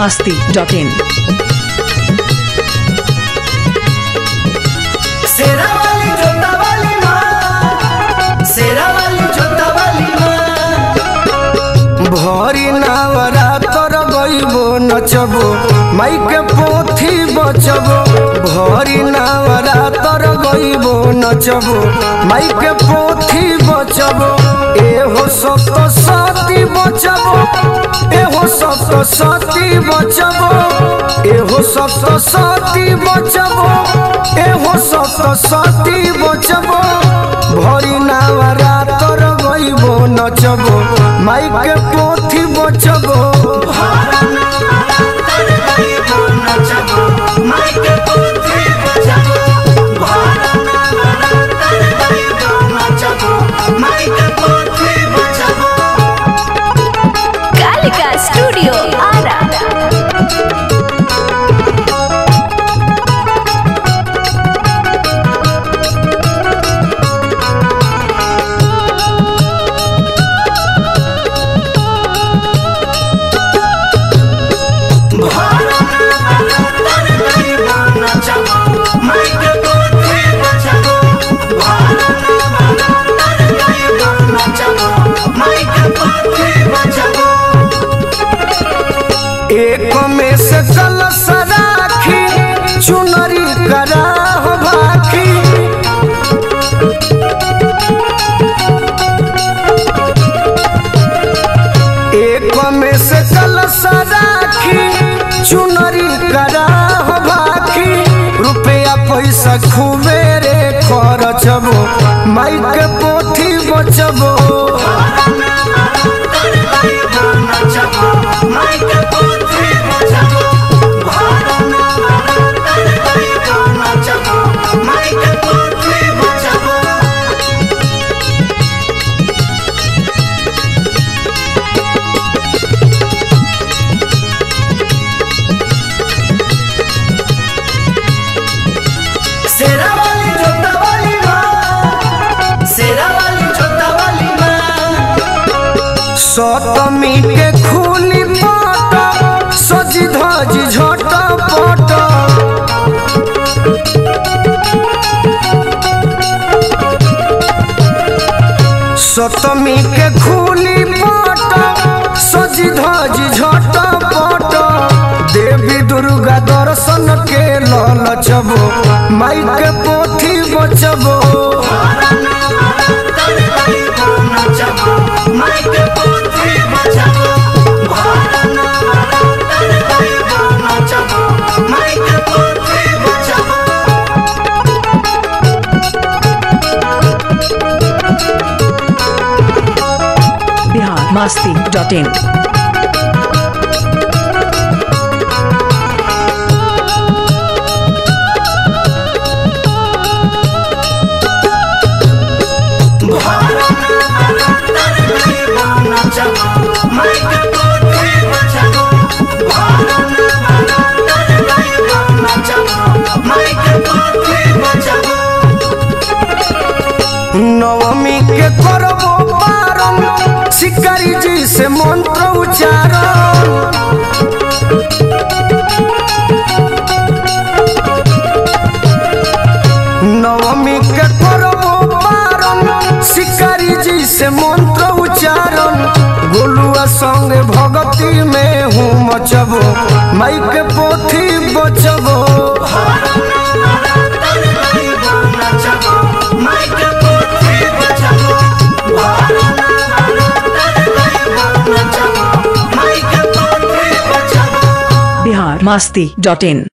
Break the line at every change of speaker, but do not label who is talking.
masti.in.
शेरा वाली जोता वाली माँ शेरा वाली जोता वाली माँ भरी नावरा तर गईबो नचबो माइके पोथी बचबो भरी नावरा तर गईबो नचबो माइके पोथी बचबो एहो सत सती बचबो एहो सत सती बचबो एहो सत सती बचबो एहो सत सती बचबो भरी नावरा तर गईबो नचबो माइके पोथी बचबो
कालिका स्टूडियो आरा
एक में से कलश राखी चुनरी करा हो भाखी एक में से कलश राखी चुनरी करा हो भाखी रुपया पैसा खूबे रे खरचबो माइक के पोथी बचबो शेरा वाली जोता वाली माँ शेरा वाली जोता वाली माँ सतमी के खूली पाट सजी धजी झट पट सतमी के खूली पाट सजी धजी झट पट देवी दुर्गा दर्शन के ललचबो माई के पोथी बचबो
Bihar masti.in.
नवमी के करबो पारण शिकारी जी से मंत्र उच्चारण नवमी के करबो पारण शिकारी जी से मंत्र उच्चारण गोलुआ संग भगती में हूँ मचबो माई के पोथी बचबो
Bihar masti.in.